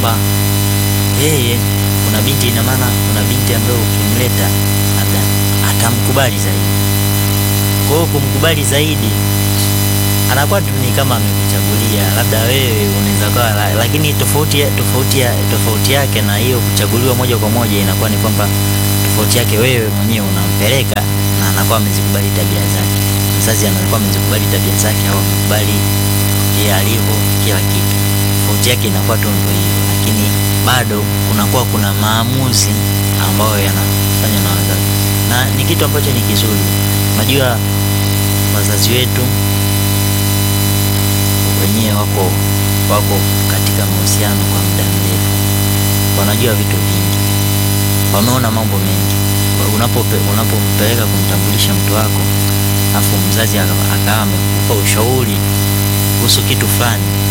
kwamba yeye kuna binti, ina maana kuna binti ambayo ukimleta labda atamkubali zaidi. Kwa hiyo kumkubali zaidi anakuwa tu ni kama amekuchagulia, labda wewe unaweza kuwa, la- lakini tofauti ya- tofauti ya- tofauti yake na hiyo kuchaguliwa moja kwa moja inakuwa ni kwamba tofauti yake wewe mwenyewe unampeleka na anakuwa amezikubali tabia zake, mzazi anakuwa amezikubali tabia zake au amekubali yeye alivyo, kila kitu. Tofauti yake inakuwa tu ndio hiyo, lakini bado kunakuwa kuna maamuzi ambayo yanafanywa na wazazi, na ni kitu ambacho ni kizuri. Unajua wazazi wetu wenyewe wako wako katika mahusiano kwa muda mrefu, wanajua vitu vingi, wameona mambo mengi. Unapope, unapompeleka kumtambulisha mtu wako afu mzazi aka- akawa amekupa ushauri kuhusu kitu fulani,